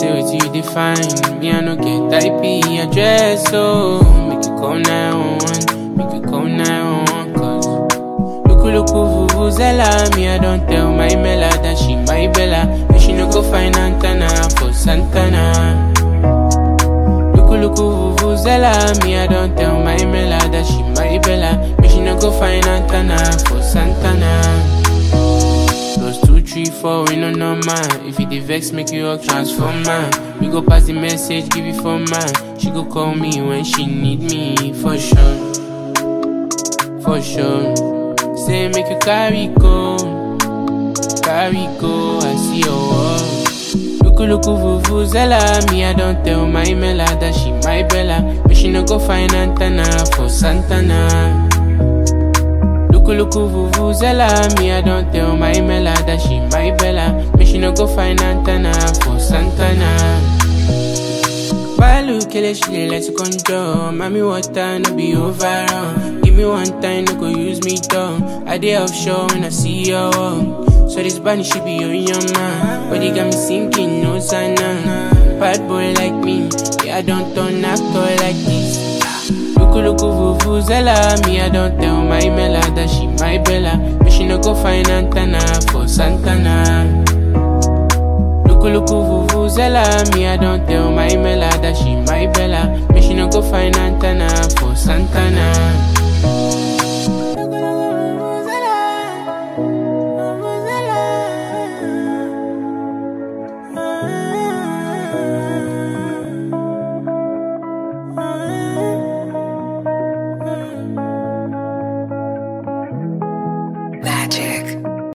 say what you define. Me, I no get IP address, so make you call 911, make you call 911, cause Look, look, vuvuzela, me, I don't tell my Mela that she my Bella, and she no go find antenna for Santana. Look, look, vuvuzela, me, I don't tell my Mela that she my Bella, and she no go find antenna for Santana. Plus two, three, four, we no normal. If it dey vex, make you up transformer. We go pass the message, give it for man. She go call me when she need me, for sure, for sure. Say make you carry go, carry go. I see your wall. Look, look, vuvuzela. Me, I don't tell my Mela that she my Bella, but she no go find antenna for Santana. Look, look, vuvuzela. Me, I don't tell my Mela that she my Bella. But she no go find antenna for Santana. Balu kele she dey let you control. Mommy water no be overrun. Give me one time, no go use me down. I dey offshore when I see your walk. So this bunny she be your young man. But they got me sinking, no sign Bad boy like me, yeah I don't turn actor like this. Look, look, vuvuzela. Me, I don't tell my Mela that she my Bella. But she no go find antenna for Santana. Look, look, vuvuzela. Me, I don't tell my Mela that she my Bella. But she no go find antenna for Santana.